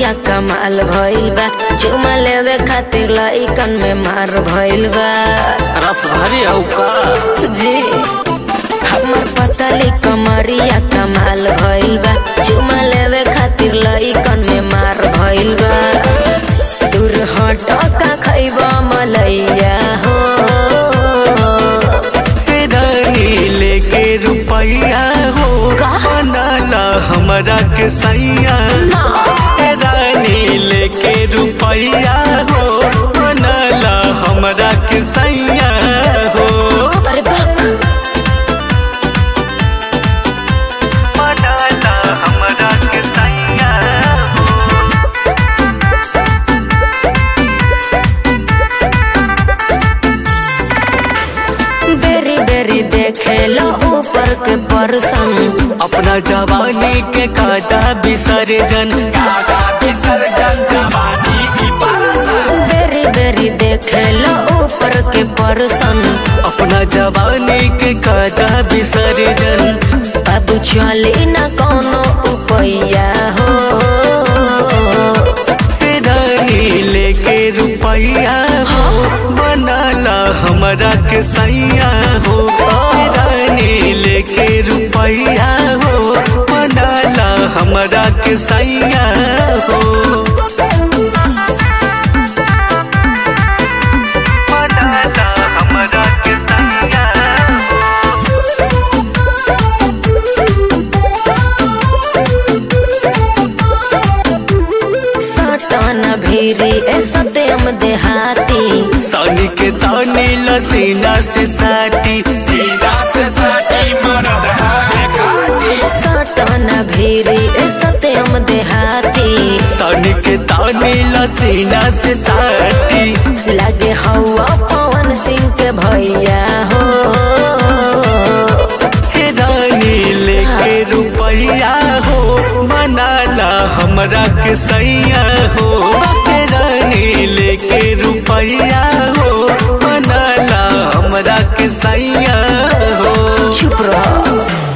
कमरिया कमाल भइल बा चुमा लेवे खातिर लइकन में मार भइल बा रस भरी हौ का जी हमर पतली कमरिया कमाल भइल बा चुमा लेवे खातिर लइकन में मार भइल बा दूर हट का खैबा मलैया हो रानी लेके रुपैया हो बनाला हमरा के सैया रानी लेके रुपैया हो बनाला हमरा के सैया हो अरे बाप बनाला हमरा के सैया हो बेरी बेरी देखे लो ऊपर के परसन अपना जवानी के काटा विसर्जन काटा विसर्जन जवानी की बेरी बेरी देखे लो ऊपर के परसन अपना जवानी के काटा विसर्जन अब चली न कोनो उपैया हो रानी लेके रुपैया हो बनाला हमरा के सैया हो रानी लेके रुपैया हो बनाला हमरा के सैया हो बनाला हमरा के सैया हो सटन भीरी ए सत्यम देहाती सानी के तानी लसीना से साटी सीना से साटी मरद है काटी सटन भीरी ए सत्यम देहाती सानी के तानी लसीना से साटी लगे हवा पवन सिंह के भैया हो हे रानी लेके रुपैया हो मनाला हमरा के सैया हो हे रानी लेके रुपैया हो मनाला हमरा के सैया हो चुप रह